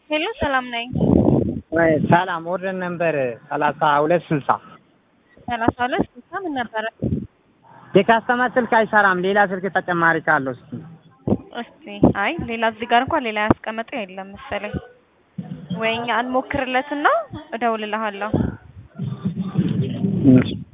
ሄሎ ሰላም ነኝ። ወይ ሰላም ኦርደር ነምበር ሰላሳ ሁለት ስልሳ ሰላሳ ሁለት ስልሳ ምን ነበረ? የካስተመር ስልክ አይሰራም። ሌላ ስልክ ተጨማሪ ካለው እስኪ እስቲ አይ ሌላ እዚህ ጋር እንኳን ሌላ ያስቀመጠ የለም መሰለኝ። ወይ እኛ እንሞክርለትና እደውልልሃለሁ። እሺ